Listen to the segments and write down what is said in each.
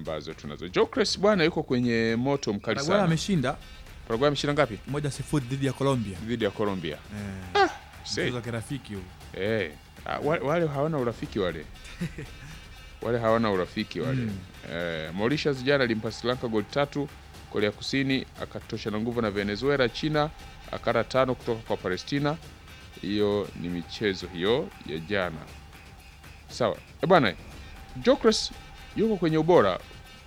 ambazo tunazo. Gyökeres bwana yuko kwenye moto mkali Paraguay sana. ameshinda Paraguay ameshinda ngapi? moja sifuri dhidi ya Colombia. Dhidi ya Colombia. Eh, Sei. mchezo wa kirafiki huu. Eh, ah, wa- wale hawana urafiki wale. wale hawana urafiki wale. Mm. Eh, Mauritius jana alimpa Sri Lanka goli tatu, Korea Kusini akatosha na nguvu na Venezuela, China akara tano kutoka kwa Palestina. Hiyo ni michezo hiyo ya jana. Sawa. Eh, bwana, Gyökeres yuko kwenye ubora.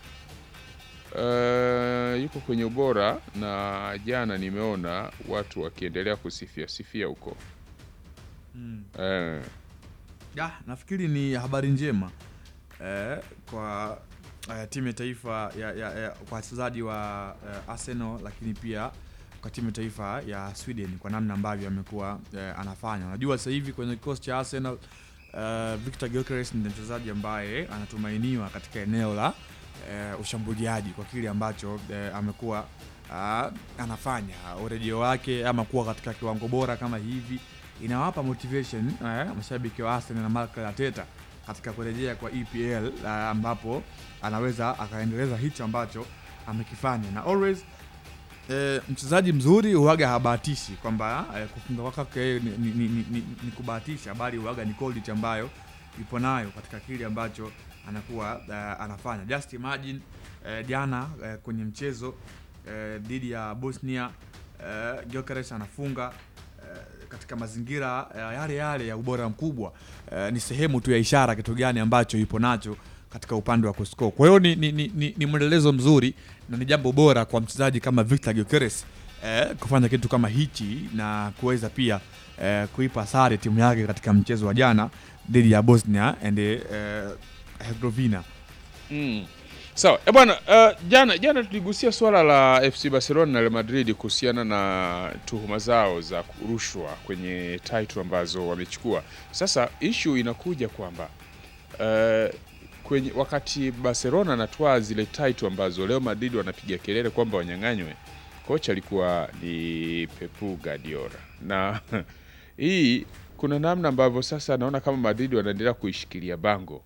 Eh, yuko kwenye ubora na jana nimeona watu wakiendelea kusifia sifia huko. Mm. Eh, Ya, nafikiri ni habari njema eh, kwa eh, timu ya taifa ya, ya, ya, kwa wachezaji wa eh, Arsenal lakini pia kwa timu ya taifa ya Sweden kwa namna ambavyo amekuwa eh, anafanya. Unajua sasa hivi kwenye kikosi cha Arsenal eh, Victor Gyökeres ni mchezaji ambaye anatumainiwa katika eneo la eh, ushambuliaji kwa kile ambacho eh, amekuwa ah, anafanya urejeo wake ama kuwa katika kiwango bora kama hivi inawapa motivation eh, mashabiki wa Arsenal na Mikel Arteta katika kurejea kwa EPL uh, ambapo anaweza akaendeleza hicho ambacho amekifanya na always eh, mchezaji mzuri huwaga habahatishi kwamba eh, kufunga kwake yeye ni, ni, ni, ni, ni, ni kubahatisha bali huwaga ni quality ambayo ipo nayo katika kile ambacho anakuwa uh, anafanya just imagine eh, jana eh, kwenye mchezo eh, dhidi ya Bosnia eh, Gyökeres anafunga eh, katika mazingira eh, yale yale ya ubora mkubwa eh, ni sehemu tu ya ishara kitu gani ambacho ipo nacho katika upande wa kuscore. Kwa hiyo ni, ni, ni, ni, ni mwendelezo mzuri na ni jambo bora kwa mchezaji kama Victor Gyökeres eh, kufanya kitu kama hichi na kuweza pia eh, kuipa sare timu yake katika mchezo wa jana dhidi ya Bosnia and eh, Herzegovina. Mm. Sawa. E bwana, uh, jana jana tuligusia swala la FC Barcelona na Real Madrid kuhusiana na tuhuma zao za rushwa kwenye title ambazo wamechukua. Sasa issue inakuja kwamba uh, kwenye wakati Barcelona anatoa zile title ambazo Real Madrid wanapiga kelele kwamba wanyang'anywe, kocha alikuwa ni Pep Guardiola na hii kuna namna ambavyo sasa naona kama Madrid wanaendelea kuishikilia bango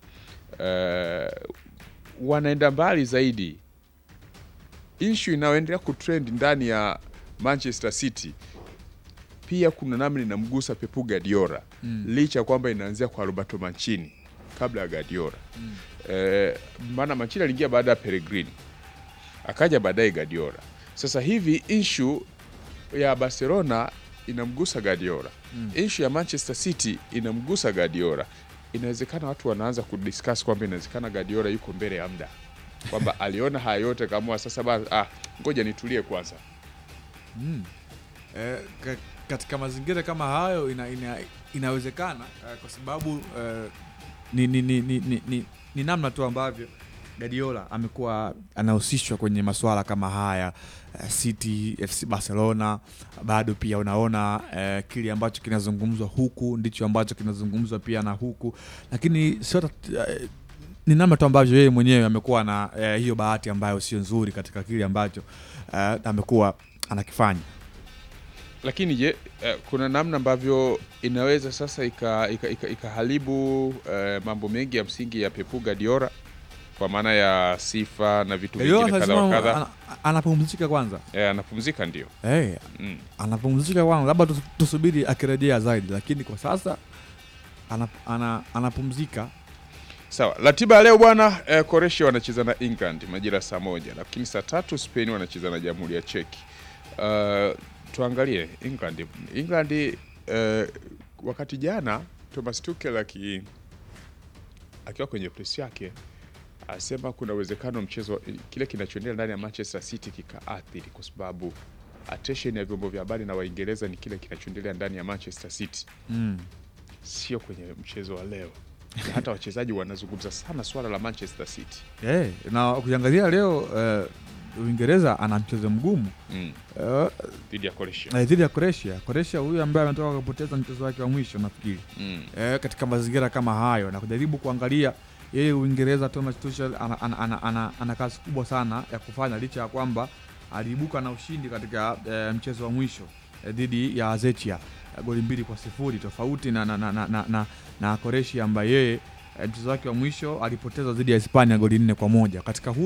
uh, wanaenda mbali zaidi. Issue inayoendelea kutrend ndani ya Manchester City pia kuna namna inamgusa Pep Guardiola Mm. licha ya kwamba inaanzia kwa Roberto Mancini kabla ya Guardiola Mm. eh, maana Mancini aliingia baada ya Pellegrini akaja baadaye Guardiola. Sasa hivi issue ya Barcelona inamgusa Guardiola Mm. issue ya Manchester City inamgusa Guardiola. Inawezekana watu wanaanza kudiscuss kwamba inawezekana Guardiola yuko mbele ya muda, kwamba aliona haya yote kama sasa ba, ah, ngoja nitulie kwanza. Mm. Eh, ka, katika mazingira kama hayo ina, ina, inawezekana eh, kwa sababu eh, ni, ni, ni, ni, ni, ni, ni namna tu ambavyo Guardiola amekuwa anahusishwa kwenye masuala kama haya eh, City, FC Barcelona, bado pia unaona eh, kile ambacho kinazungumzwa huku ndicho ambacho kinazungumzwa pia na huku, lakini sio tat- eh, ni namna tu ambavyo yeye mwenyewe amekuwa na eh, hiyo bahati ambayo sio nzuri katika kile ambacho eh, amekuwa anakifanya. Lakini je, eh, kuna namna ambavyo inaweza sasa ikaharibu ika, ika, ikaharibu, eh, mambo mengi ya msingi ya Pep Guardiola kwa maana ya sifa na vitu Guardiola vingine kadha wa lazima kadha. ana- anapumzika kwanza Eh, anapumzika ndio. hey, Mm. anapumzika kwanza, labda tus- tusubiri akirejea zaidi, lakini kwa sasa ana, ana, anapumzika Sawa, ratiba ya leo bwana eh, Croatia wanacheza na England majira saa moja, lakini saa tatu Spain wanacheza na Jamhuri ya Cheki. Uh, tuangalie England. England eh, wakati jana Thomas Tuchel aki akiwa kwenye press yake asema kuna uwezekano mchezo kile kinachoendelea ndani ya Manchester City kikaathiri, kwa sababu attention ya vyombo vya habari na Waingereza ni kile kinachoendelea ndani ya Manchester City mm. sio kwenye mchezo wa leo. Na hata wachezaji wanazungumza sana swala la Manchester City. hey, na ukiangalia leo eh, Uingereza ana mchezo mgumu Mm. eh, dhidi ya Croatia. eh, dhidi ya Croatia. Croatia huyu ambaye ametoka kupoteza mchezo wake wa mwisho nafikiri Mm. eh, katika mazingira kama hayo na kujaribu kuangalia yeye Uingereza, Thomas Tuchel ana, ana, ana, ana, ana kazi kubwa sana ya kufanya licha ya kwamba aliibuka na ushindi katika eh, mchezo wa mwisho eh, dhidi ya Zechia eh, goli mbili kwa sifuri tofauti na, na, na, na, na, na, na Croatia ambaye yeye eh, mchezo wake wa mwisho alipoteza dhidi ya Hispania goli nne kwa moja katika huu